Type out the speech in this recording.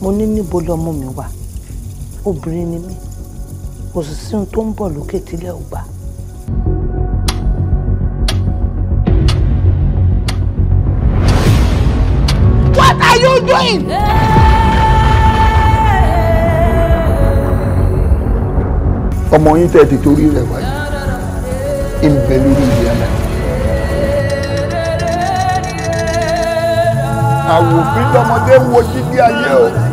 mo ní níbo lọmọ mi wà obìnrin ni mí kò sì sí ohun tó ń bọ̀ lókè tílẹ̀ ò gbà. What are you doing? ọmọ yín tẹ́ ti torí rẹ̀ wáyé ń bẹ lórí ìyá náà. àwòfin lọmọdé ń wo jíjí ayé o.